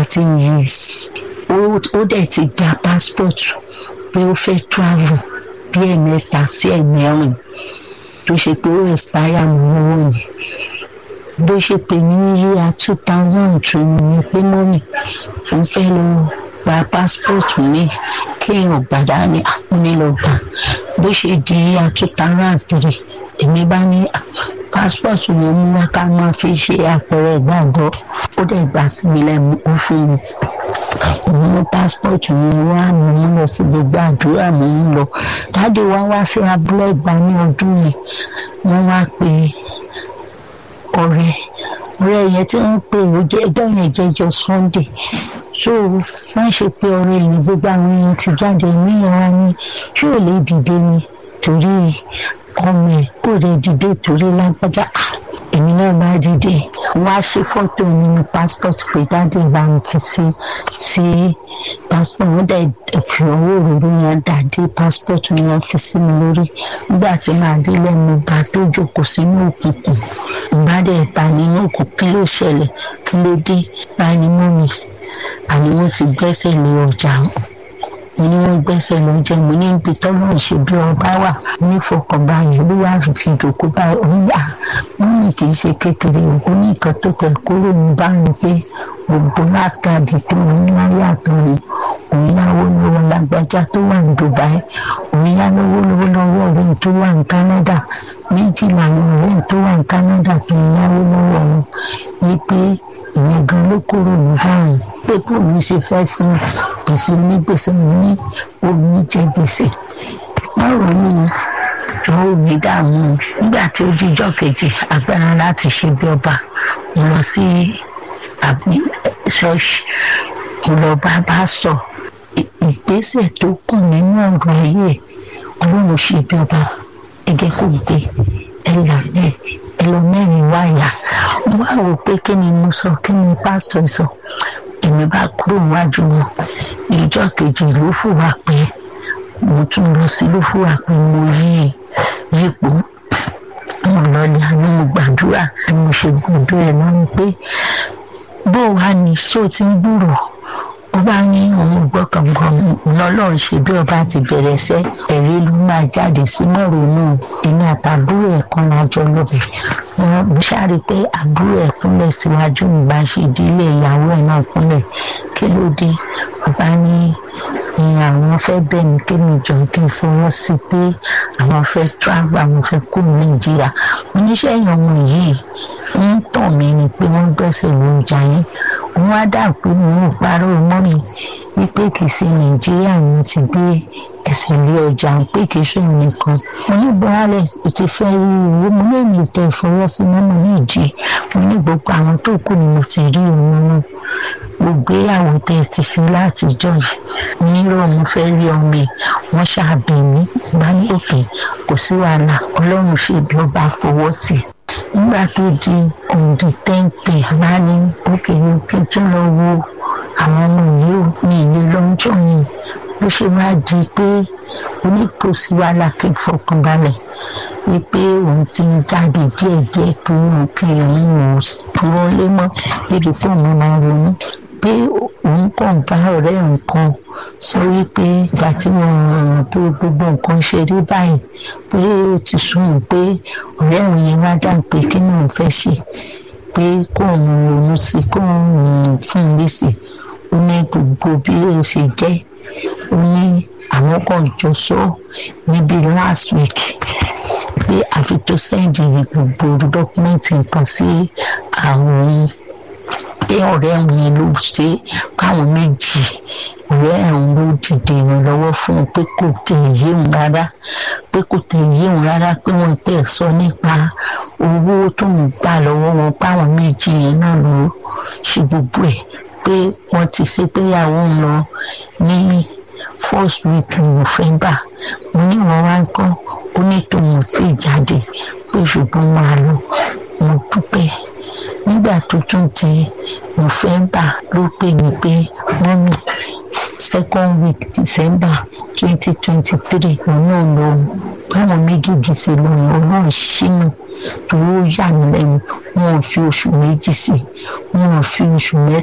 thirty years ó dẹ̀ ti gba passport pé ó fẹ́ travel bí ẹ̀mẹ́ta sí ẹ̀mẹ́rin tó ṣe pé ó expire mọ́ owó ni bó ṣe pè ní yíya two thousand two ni pé mọ́mì òun fẹ́ lọ gba passport mi kí èèyàn gbàdá ní àpọ́nilọ́gbà bó ṣe di yíya two thousand three èmi bá ní passport yẹn mú wá ká máa fi ṣe àpẹẹrẹ ìgbàgbọ́ ó dẹ̀ gbà sí mi lẹ́nu ó fún mi òun ní passport yẹn wá mò ń lọ sí gbogbo àdúrà mò ń lọ dáàdi wá wá sí abúlé ìgbà ní ọdún yẹn wọ́n wá pé ọ̀rẹ́ ọ̀rẹ́ yẹn tí wọ́n pè ó jẹ́ ẹjọ́ yẹn jẹ́jọ́ sunday so wọ́n ṣe pé ọ̀rẹ́ yẹn gbogbo àwọn èèyàn ti jáde ní ìran ni ṣé ò lè dìde ni torí ọmọ ẹ̀ kò lè dìde torí lágbájá èmi náà bá dìde wá ṣe fọ́tò nínú passport pé dáàdi bá ń fi sí sí passport wọn dẹ̀ fi owó òróró yẹn dàdé passport yẹn fi sí mi lórí nígbà tí màá dé lẹ́nu bá tó jókòó sínú òkùnkùn ìbá dẹ̀ bá nínú òkùnkùn kí ló ṣẹlẹ̀ kí ló dé bá ní mú mi àní wọ́n ti gbẹ́sẹ̀ lé ọjà mo ní wọ́n gbẹ́sẹ̀ lọ jẹ́ mo ní ibi tọ́lọ́run ṣe bí ọba wà nífọkànbalẹ̀ ló wà fi dòkó báyìí oníyà wọ́n ní kì í ṣe kékeré òkú ní nǹkan tó tẹ̀ kúrò ní báyìí pé gbogbo láskàdì tó ní láyé àtọ̀rẹ́ òun yáwó lọ́wọ́ lágbájá tó wà ní Dubai òun yá lọ́wọ́ lọ́wọ́ lọ́wọ́ ọ̀rẹ́ tó wà ní Canada méjì làwọn ọ̀rẹ́ tó wà ní Canada tó ń yáwó lọ́wọ́ wọn ní pé ìyẹn gan ló kúrò ní báyìí pé bóun ṣe fẹ́ san gbèsè onígbèsè ní omi jẹ gbèsè wọ́n ronú jọ omi dààmú nígbà tí ó jíjọ́ kejì agbára láti ṣe bí ọba mo lọ sí ṣọ́ọ̀ṣì mo lọ bá bá sọ ìgbésẹ̀ tó kàn nínú ọ̀rọ̀ ayé ọlọ́run ṣe bí ọba ẹgẹ́ kò gbé ẹ là ẹ ẹ lọ mẹ́rin wáyà mo wá wò pé kí ni mo sọ kí ni pásítọ̀ sọ èmi bá kúrò níwájú wọn ìjọ kejì ló fùwà pé mo tún lọ sí ló fùwà pé mo yí yípo mo lọ ní àná mo gbàdúrà bí mo ṣe gbọ́dọ̀ ẹ̀ náà ni pé bó wàá ní sóò tí ń gbúrò ó bá ní òun gbọ́ kànkan lọ́lọ́run ṣe bí ọba ti bẹ̀rẹ̀ sẹ́ ẹ̀rí ló máa jáde sí mọ́rònú èmi àtàbúrò ẹ̀ kan lájọ lọ́bẹ̀ wọn mo ṣáàrí pé àbúrò ẹ̀ kúnlẹ̀ síwájú mi bá ṣe ìdílé ìyàwó ẹ̀ náà kúnlẹ̀ kí ló dé ọba ní ìyẹn àwọn fẹ́ bẹ̀ mí kí mi jọ kí n fọwọ́ sí i pé àwọn fẹ́ travel àwọn fẹ́ kú ní nàìjíríà oníṣẹ́ ìyọ̀mọ̀ yìí ń tàn mí ni pé wọ́n gbẹ́sẹ̀ lóúnjẹ yẹn òun á dà pé mi ò parọ́ mọ́ mi wípé kì í ṣe nàìjíríà ni ti gbé ẹsẹ̀ lé ọjà pé kì í ṣòro nìkan mo ní buhari ò ti fẹ́ rí owó mo ní èmi tẹ ìfọwọ́sí mọ́mọ́ yìí jí mo ní gbogbo àwọn tó kù ni mo ti rí òun náà gbogbo ìyàwó tẹ ẹ ti sí látijọ́ yìí nírò mo fẹ́ rí ọmọ ẹ̀ wọ́n ṣàbí mi bá ní òkè kò sí wàhálà ọlọ́run ṣe bí ó bá fọwọ́ sí i nígbà tó di òǹdí tẹ́ǹtẹ̀ bá ní òkè òkè tó lọ wo àwọn ọmọ yìí ò ní ilé lọ́jọ́ yìí bó ṣe wá di pé oníkòsí wàhálà kí n fọkànbalẹ̀ wípé òun ti ń jáde díẹ̀díẹ̀ pé òun kì í rí òun dúró lé mọ́ níbi pé òun máa ronú pé òun kàn bá ọ̀rẹ́ nǹkan sọ wípé ìgbà tí mo ràn pé gbogbo nǹkan ṣe rí báyìí pé ó ti sún pé ọ̀rẹ́ òun yẹn wá dà pé kí ni òun fẹ́ ṣe pé kóun ronú sí kóun fún un lésì ó ní gbogbo bí ó ṣe jẹ́ ó ní àwọn kan jọ sọ níbi last week pé àfi tó sẹ́ǹdì gbogbo dọ́kúmẹ́ǹtì nǹkan sí àwọn pé ọ̀rẹ́ mi ló ṣe káwọn méjì ọ̀rẹ́ ẹ̀hún ló dìde ìrànlọ́wọ́ fún un pé kò tẹ̀ yé òun rárá pé kò tẹ̀ yé òun rárá pé wọ́n tẹ̀ sọ nípa owó tó ń gbà lọ́wọ́ wọn páwọn méjì yẹn náà ló ṣe gbogbo ẹ̀ pé wọ́n ti ṣe pé ìyàwó ń lọ ní first week November mo ní wọn wá ń kọ́ ó ní tòun tí ì jáde pé ṣùgbọ́n máa lọ mo dúpẹ́ nígbà tó tún di November ló pè mí pé mọ́mí second week December twenty twenty three òun náà lọ báwọn méjèèjì ṣe lọ ọlọ́run ṣínú tó yà mí lẹ́nu wọn ò fi oṣù méjì sí wọn ò fi oṣù mẹ́ta.